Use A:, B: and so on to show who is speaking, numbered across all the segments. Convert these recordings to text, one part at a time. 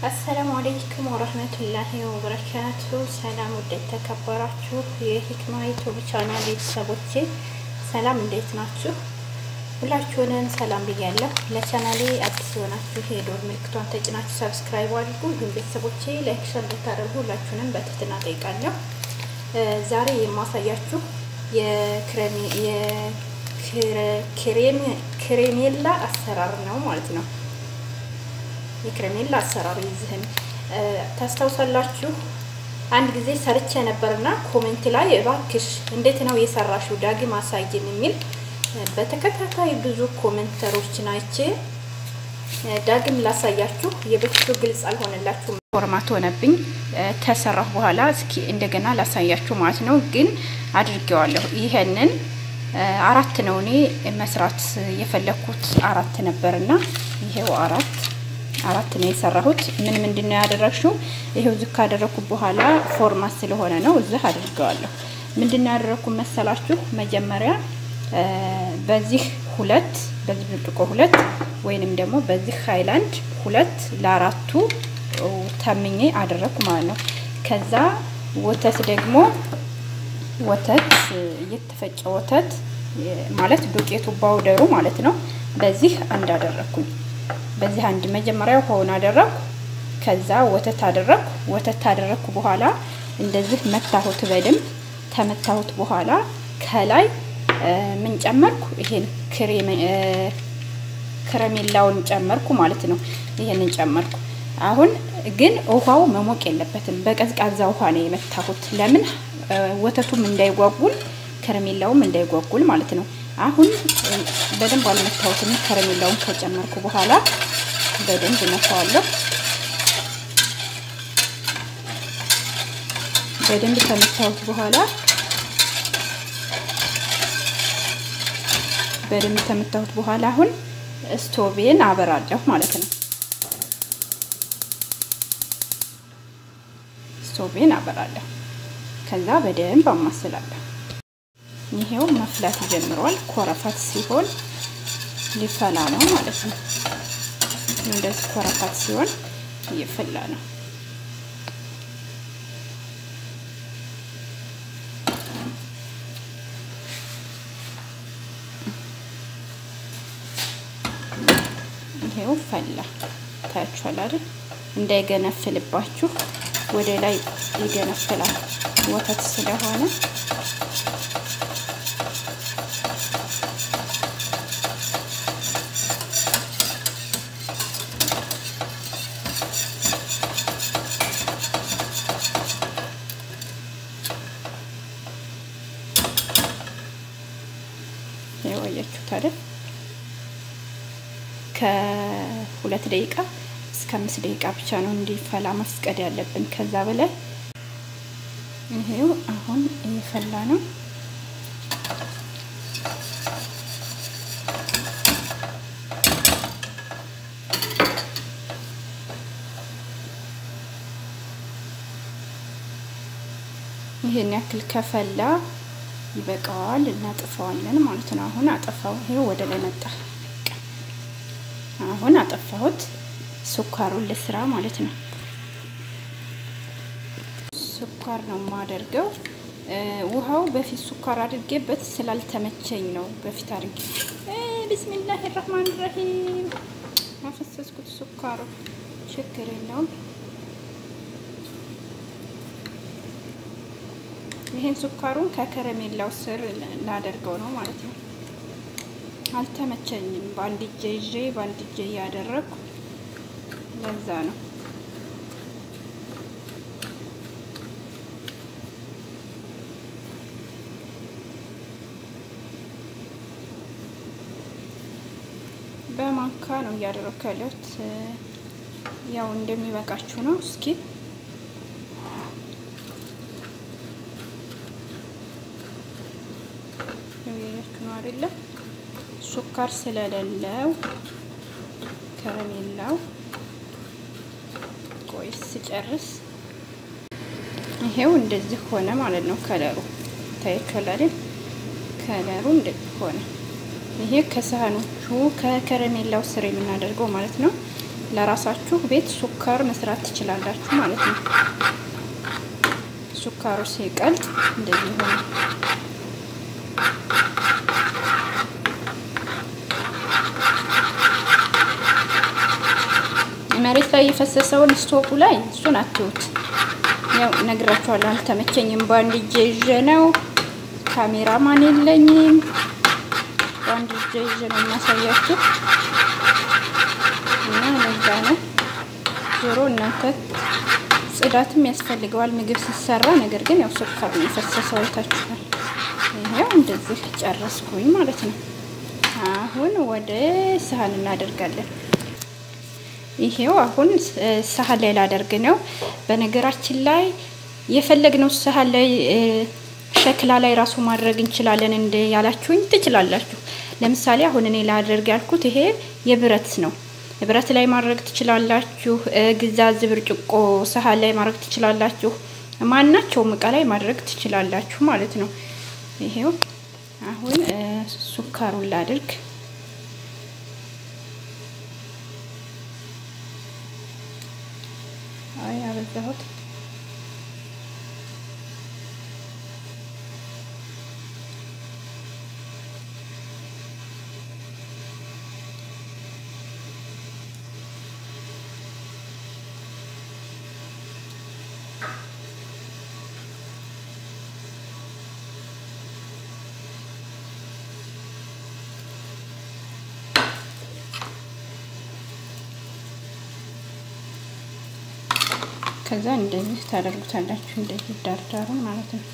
A: አሰላሙ አለይኩም ወረህመቱላሂ ወበረካቱ። ሰላም ውድ የተከበራችሁ የሂክማ ዩቱብ ቻናል ቤተሰቦቼ ሰላም፣ እንዴት ናችሁ? ሁላችሁንም ሰላም ብያለሁ። ለቻናሌ አዲስ የሆናችሁ የዶር ምልክቷን ተጭናችሁ ሰብስክራይብ አድርጉ። እንዲሁም ቤተሰቦቼ ላይክ፣ ሸር እንድታደርጉ ሁላችሁንም በትህትና ጠይቃለሁ። ዛሬ የማሳያችሁ የክሬሜላ አሰራር ነው ማለት ነው። የክሬሜላ አሰራር ይዝህን ታስታውሳላችሁ። አንድ ጊዜ ሰርቼ ነበርና ኮሜንት ላይ እባክሽ እንዴት ነው የሰራሽው ዳግም አሳይን የሚል በተከታታይ ብዙ ኮሜንተሮችን አይቼ ዳግም ላሳያችሁ። የበፊቱ ግልጽ አልሆነላችሁም፣ ፎርማት ሆነብኝ። ተሰራሁ በኋላ እስኪ እንደገና ላሳያችሁ ማለት ነው። ግን አድርጌዋለሁ። ይሄንን አራት ነው እኔ መስራት የፈለኩት አራት ነበርና ይሄው አራት አራት ነው የሰራሁት። ምን ምንድን ነው ያደረግሽው? ይሄው እዚህ ካደረኩ በኋላ ፎርማት ስለሆነ ነው እዚህ አድርገዋለሁ። ምንድን ነው ያደረኩ መሰላችሁ? መጀመሪያ በዚህ ሁለት በዚህ ብርጭቆ ሁለት ወይንም ደግሞ በዚህ ሃይላንድ ሁለት ለአራቱ ተምኜ አደረኩ ማለት ነው። ከዛ ወተት ደግሞ ወተት እየተፈጨ ወተት ማለት ዱቄቱ ባውደሩ ማለት ነው። በዚህ አንድ አደረኩኝ። በዚህ አንድ መጀመሪያ ውሃውን አደረኩ። ከዛ ወተት አደረኩ። ወተት አደረኩ በኋላ እንደዚህ መታሁት በደንብ ተመታሁት በኋላ ከላይ ምን ጨመርኩ? ይሄን ከረሜላውን ጨመርኩ ማለት ነው። ይሄንን ጨመርኩ። አሁን ግን ውሃው መሞቅ የለበትም። በቀዝቃዛ ውሃ ነው የመታሁት። ለምን ወተቱም እንዳይጓጉል ከረሜላውም እንዳይጓጉል ማለት ነው። አሁን በደንብ አልመታሁትም። ከረሜላውን ከጨመርኩ በኋላ በደንብ እመታዋለሁ። በደንብ ከመታሁት በኋላ በደንብ ከመታሁት በኋላ አሁን ስቶቬን አበራለሁ ማለት ነው። ስቶቬን አበራለሁ። ከዛ በደንብ አማስላለሁ። ይሄው መፍላት ጀምሯል። ኮረፋት ሲሆን ሊፈላ ነው ማለት ነው። እንደዚህ ኮረፋት ሲሆን እየፈላ ነው። ይሄው ፈላ። ታያችኋል አይደል? እንዳይገነፍልባችሁ ወደ ላይ ይገነፍላል ወተት ስለሆነ ያያችሁት አይደል? ከሁለት ደቂቃ እስከ አምስት ደቂቃ ብቻ ነው እንዲፈላ መፍቀድ ያለብን። ከዛ በላይ ይሄው አሁን እየፈላ ነው። ይሄን ያክል ከፈላ ይበቃዋል። እናጥፈዋለን ማለት ነው። አሁን አጠፋው። ይሄው ወደ ላይ መጣ። አሁን አጠፋሁት። ስኳሩን ልስራ ማለት ነው። ስኳር ነው የማደርገው። ውሃው በፊት ስኳር አድርጌበት ስላልተመቸኝ ነው በፊት አድርጌ። ቢስሚላህ ራህማን ራሂም አፈሰስኩት። ስኳሩ ችግር የለውም። ይሄን ስኳሩን ከከረሜላው ስር ላደርገው ነው ማለት ነው። አልተመቸኝም። በአንድ እጄ ይዤ በአንድ እጄ እያደረግኩ ለዛ ነው። በማንካ ነው እያደረግኩ ያለሁት። ያው እንደሚበቃችሁ ነው። እስኪ ያያችሁ ነው አይደለም? ሱካር ስለሌለው ከረሜላው ቆይ ስጨርስ ይሄው እንደዚህ ሆነ ማለት ነው። ከለሩ ታያችኋል አይደል? ከለሩ እንደዚህ ሆነ። ይሄ ከሳህኖቹ ከከረሜላው ስር የምናደርገው ማለት ነው። ለራሳችሁ ቤት ሱካር መስራት ትችላላችሁ ማለት ነው። ሱካሩ ሲቀልጥ እንደዚህ ይሆናል። መሬት ላይ የፈሰሰውን ስቶፑ ላይ እሱን አትዩት። ያው ነግራችኋለሁ፣ አልተመቸኝም። በአንድ እጄ ይዤ ነው፣ ካሜራማን የለኝም። በአንድ እጄ ይዤ ነው የማሳያችሁ እና ለዛ ነው ዞሮ እናንተ ጽዳትም ያስፈልገዋል ምግብ ሲሰራ። ነገር ግን ያው ሱካር ነው የፈሰሰው አይታችኋል። ይሄው እንደዚህ ጨረስኩኝ ማለት ነው። አሁን ወደ ሳህን እናደርጋለን። ይሄው አሁን ሳህን ላይ ላደርግ ነው። በነገራችን ላይ የፈለግነው ሳህን ላይ ሸክላ ላይ ራሱ ማድረግ እንችላለን። እንደ ያላችሁኝ ትችላላችሁ። ለምሳሌ አሁን እኔ ላደርግ ያልኩት ይሄ የብረት ነው። ብረት ላይ ማድረግ ትችላላችሁ። ግዛዝ ብርጭቆ ሳህን ላይ ማድረግ ትችላላችሁ። ማናቸውም እቃ ላይ ማድረግ ትችላላችሁ ማለት ነው። ይሄው አሁን ሱካሩን ላድርግ። አይ አበዛሁት። ከዛ እንደዚህ ታደርጉታላችሁ። እንደዚህ ዳርዳሩን ማለት ነው።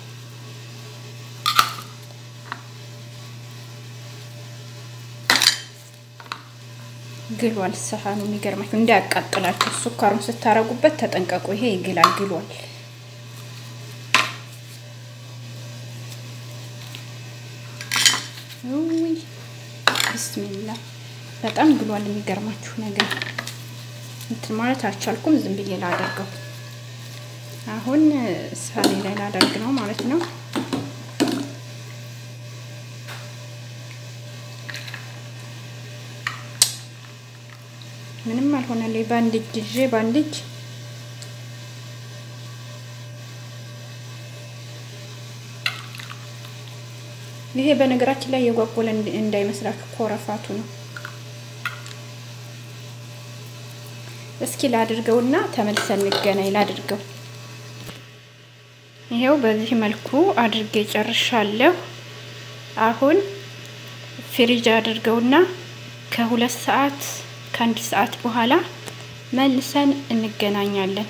A: ግሏል ሰሃኑ። የሚገርማችሁ እንዳያቃጥላችሁ ሱካሩን ስታረጉበት ተጠንቀቁ። ይሄ ይግላል፣ ግሏል። ውይ ብስሚላ በጣም ግሏል። የሚገርማችሁ ነገር እንትን ማለት አልቻልኩም። ዝም ብዬ ላደርገው። አሁን ሳሌ ላይ ላደርግ ነው ማለት ነው። ምንም አልሆነልኝ። በአንድ እጅ ይዤ በአንድ እጅ ይሄ በነገራችን ላይ የጓጎለ እንዳይመስላችሁ ኮረፋቱ ነው። እስኪ ላድርገውና ተመልሰን እንገናኝ። ላድርገው። ይሄው በዚህ መልኩ አድርጌ ጨርሻለሁ። አሁን ፍሪጅ አድርገውና ከሁለት ሰዓት ከአንድ ሰዓት በኋላ መልሰን እንገናኛለን።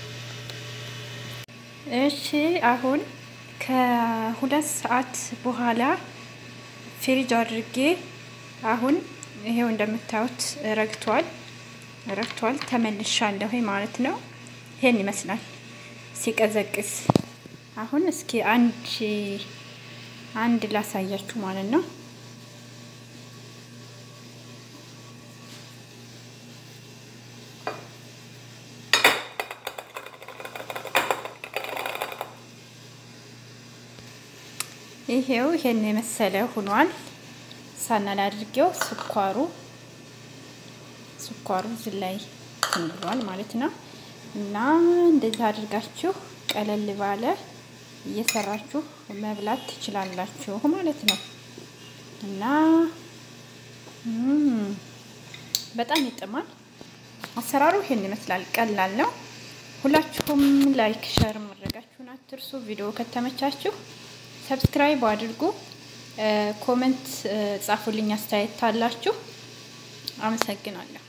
A: እሺ አሁን ከሁለት ሰዓት በኋላ ፍሪጅ አድርጌ አሁን ይሄው እንደምታዩት ረግቷል ረግቷል። ተመልሻለሁ ማለት ነው። ይሄን ይመስላል ሲቀዘቅዝ። አሁን እስኪ አንድ አንድ ላሳያችሁ ማለት ነው። ይሄው ይሄን የመሰለ ሆኗል። ሳናል አድርጌው ስኳሩ ስኳሩ እዚህ ላይ ብሏል ማለት ነው። እና እንደዚህ አድርጋችሁ ቀለል ባለ እየሰራችሁ መብላት ትችላላችሁ ማለት ነው። እና በጣም ይጥማል። አሰራሩ ይሄን ይመስላል። ቀላል ነው። ሁላችሁም ላይክ ሸር ማድረጋችሁን አትርሱ። ቪዲዮ ከተመቻችሁ ሰብስክራይብ አድርጉ። ኮመንት ጻፉልኝ አስተያየት ታላችሁ። አመሰግናለሁ።